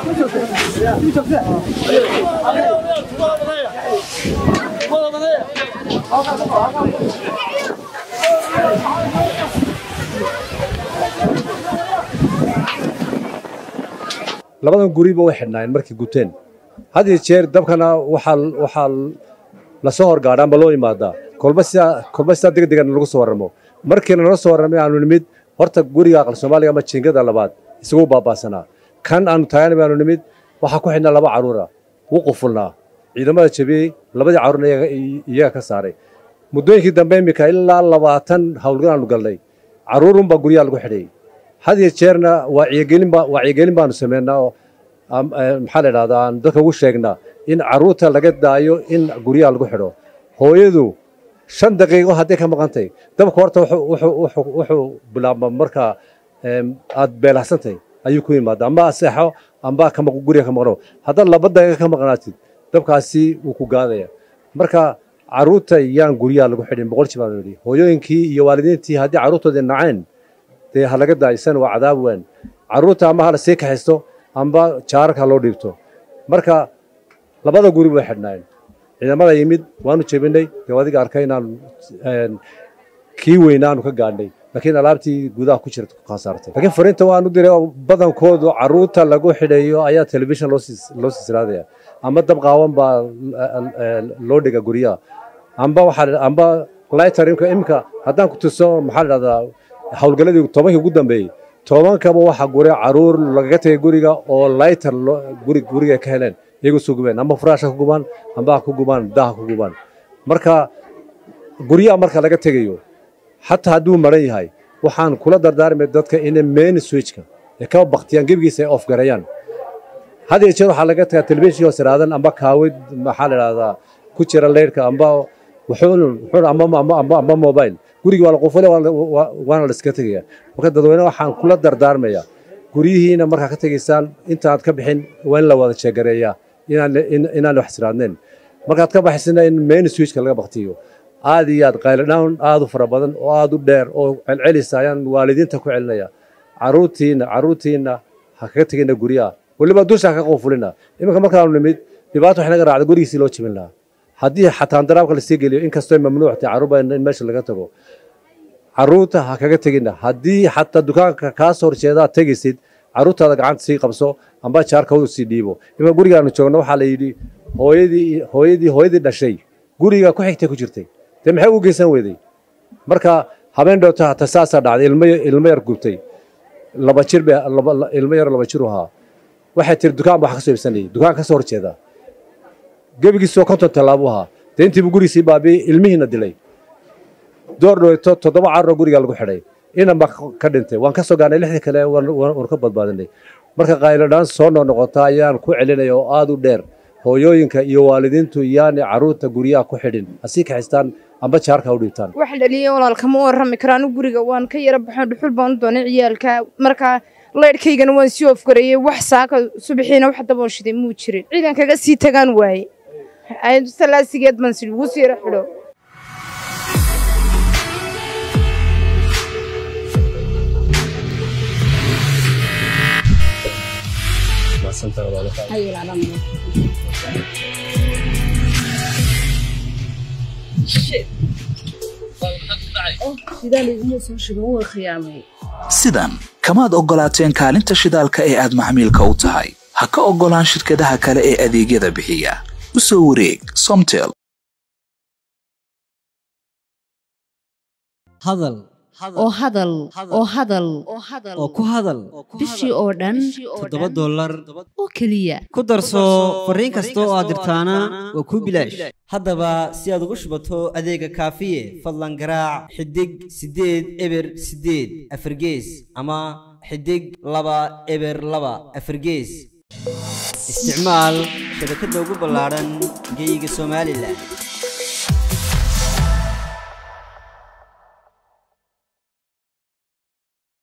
labadan guriba way xidhnaayeen markay guteen had iyo jeer dabkana waxaa waxaa lasoo horgaadha amba loo imaadaa kolba sidaa kolba sidaa degdegan lagu soo warramo markiina nala soo warramay aanu nimid horta guriga aqal soomaaliga ama jiingada labaad isagu baabaasanaa kan aanu taagana baanu nimid waxaa ku xidhnaa laba carruura wuu qufulnaa ciidamada jabiyey labadii carruurna iyaga- iyaga ka saaray muddooyinkii dambe iminka ilaa labaatan howlgal aanu galnay carruurunbaa guryaha lagu xidhayay had iyo jeerna wacyigelin baa wacyigelin baanu sameynaa oo am- eh, maxaa la idhahdaa aan dadka ugu sheegnaa in carruurta laga daayo in guryaha lagu xidho hooyadu shan daqiiqo hadday ka maqantay dabka horta wuxuu wuxuu- wuxuu wuxuu bilaabma marka em, aad beelahsantahay ayuu ku yimaada amba seexo amba ka maq guriga ka maqno haddaad laba daqiiqo ka maqnaatid dabkaasi wuu ku gaadaya marka carruurta yaan guryaha lagu xidhin boqol jib baanu yidhi hooyooyinkii iyo waalidiintii haddii carruurtoodii naceen dee ha laga daaysan waa cadaab weyn carruurta ama hala sii kaxisto amba jaararka ha loo dhiibto marka labada guri way xidhnaayeen ciidamada yimid waanu jebinay dee adiga arkay inaan een, kii weynaanu ka gaadhnay laakiin alaabtii gudaha ku jirta ku khasaartay laakiin fariinta waanu diray oo badankoodu carruurta lagu xidhayo ayaa telefishin loo sis- loo sisraadaya ama dab qaawan baa eh, loo dhiga guryaha amba waxaa amba lighter imka imka haddaan ku tuso maxaa la dhahdaa howlgalladii tobankii ugu dambeeyey tobankaba waxaa gure caruur lagaga tegay guriga oo lighter loo- guri guriga ka heleen iyagu soo gubeen amba furaashka ku gubaan amba ha ku gubaan daha ku gubaan marka guryaha marka laga tegayo xataa hadduu maran yahay waxaan kula dardaarmay dadka inay main switchka ay ka baktiyaan gebigiisa ay ofgareeyaan had iyo jeer waxaa laga tagaa telefishinka siraadan amba kaawid maxaa la idhahdaa ku jira leyrhka amba wuxuun wuxuun amba amba amba amba mobile gurigii waa la qufule waa la- waa- waana la iska tegaya marka dadweyne waxaan kula dardaarmaya guryihiina markaa ka tegaysaan intaad ka bixin waa in la wada jeegareeyaa inaan in- inaan wax siraadnayn markaad ka baxaysina in main switchka laga baktiyo aad iyo aad qayladhaan aad u fara badan oo aad u dheer oo celcelisa ayaan waalidiinta ku celinaya caruurtiina caruurtiina ha kaga tegina guryaha weliba dusha ha ka qufulina iminka markaanu nimid dhibaato wax naga raacda gurigiisii loo jebin lahaa haddii xataa daraabka lasii geliyo inkastoo mamnuuc tahay carruurba in meesha laga tago carruurta ha kaga tegina haddii xataa dukaanka kaa soo horjeedaa tegaysid carruurtaada gacanta sii qabso amba jaarka u sii dhiibo iminka gurigaanu joogno waxaa la yidhi hooyadii hooyadii hooyadii dhashay guriga ku xigtay ku jirtay dee maxay u geysan weyday marka habeen dhowta hata saasaa dhacday ilmo ilmo yar gubtay laba jir be laba ilmo yar laba jir u ahaa waxay tiri dukaan baa wax ka soo iibsanayay dukaan ka soo horjeeda gebigiisoo konton tallaabo ahaa dee intiibu gurigiisii baabi'ey ilmihiina dilay door dhoweyto toddoba caruroo guriga lagu xidhay inan baa ka dhintay waan ka soo gaarnay lixdii kale waan waan- waan ka badbaadinay marka qayladhaan soo noqnoqota ayaan ku celinaya oo aad u dheer hooyooyinka iyo waalidiintu yaani carruurta guryaha ku xidhin hasii kaxistaan amba jaarka ha u dhiibtaan wax dhaliyay walaalkama warrami karo anigu guriga waan ka yara baxo dhuxul baan u doonay ciyaalka markaa laydhkaygana waan sii ofgareeyey wax saaka subaxiina wax daboon shiday muu jirin ciidan kaga sii tagaan waaye ayadu salaasigeed baan sidhi ugu sii yara xidho sidan kamaad oggolaateen kaalinta shidaalka ee aad macmiilka u tahay ha ka oggolaan shirkadaha kale ee adeegyada bixiya u soo wareeg somtel hadal oo hadal oo hadal oo ku hadal bishii oo dhan toddoba dollar oo keliya ku darso fariin kasta oo aad dirtaana waa kuu bilaash haddaba si aad ugu shubato adeega kaafiye fadlan garaac xidig siddeed eber siddeed afargees ama xidig laba eber laba afargees isticmaal shabakadda ugu ballaadhan geyga somalilan